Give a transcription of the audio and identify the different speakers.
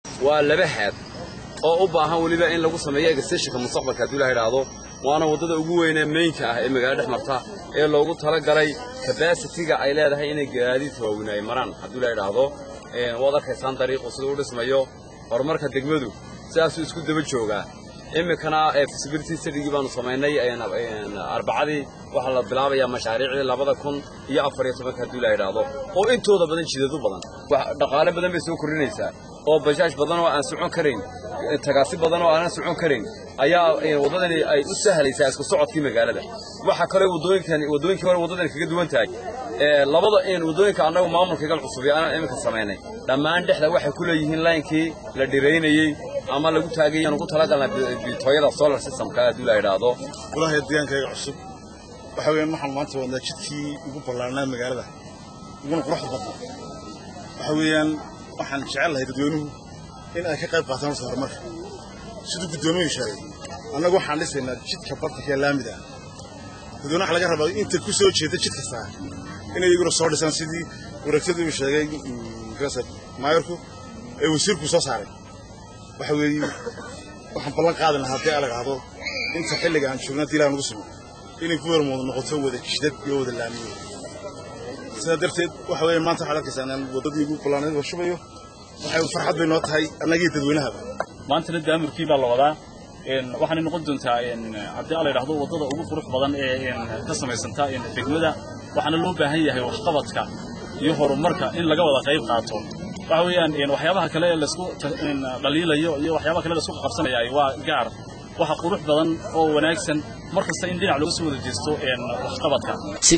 Speaker 1: waa laba haad oo u baahan weliba in lagu sameeyo egastashinka mustaqbalka hadduu la idhaahdo waana waddada ugu weynee meynka ah ee magaalada dhex marta ee loogu talagalay kabasitiga ay leedahay inay gaadiidka waaweyn ay maraan hadduu la idhaahdo waad arkaysaan dariiqu siduu u dhismayo horumarka degmadu sidaasuu isku daba joogaa iminkana feasibility studigii baanu samaynay arbacadii waxaa la bilaabayaa mashaariicdii labada kun iyo afar iyo tobanka hadduu la idhaahdo oo intooda badan jidadu badan dhaqaale badan bay soo kordhinaysaa oo bajaaj badan oo aan socon karayn tagaasi badan oo aanan socon karayn ayaa waddadani ay u sahlaysaa isku socodkii magaalada waxaa kaloo waddooyinkani waddooyinkii hore waddadani kaga duwan tahay labada waddooyinka annagu maamulka igal cusub ee aan iminka samaynay dhammaan dhexda waxay ku leeyihiin laynkii la dhiraynayey ama lagu taagay aan ugu talagalna bitooyada solar systemka hadduu la idhaahdo
Speaker 2: golaha deegaankayga cusub waxa weeyaan waxaan maanta wadnaa jidkii ugu ballaarnaa magaalada uguna quruxda badnaa waxa weeyaan waxaan jecel lahay dadweynuhu in ay ka qayb qaataan horta horumarka siduu guddoomiyu sheegay annagu waxaan dhisaynaa jidka bartanka ee laamida ah dadweyne waxa laga rabaa inta ku soo jeeda jid kastaa inay iyaguna soo dhisaan sidii wareegtadii uu sheegay maayarku ee wasiirku soo saaray waxa weeye waxaan ballan qaadi lahaa haddii ala dhahdo inta xilliga aan joogna haddii ilaah nagu simo inay ku warmoodo noqoto wada jidad iyo wada laamiyo sidaa darteed waxa weeye maanta waxaad arkaysaa inaan waddadii ugu ballaanayd la shubayo waxay farxad bay noo tahay annagii dadweynahaba
Speaker 3: maantana daamurkii baa la wadaa waxaanay noqon doontaa haddii ala yidhahdo waddada ugu qurux badan ee ka samaysanta degmada waxaana loo baahan yahay waxqabadka iyo horumarka in laga wada qayb qaato waxa weeyaan waxyaabaha kale ee laisku dhaliilayo iyo waxyaabaha kale laisku qabsanaya waa gaar waxa qurux badan oo wanaagsan mar kasta in dhinac looga soo wada jeesto waxqabadka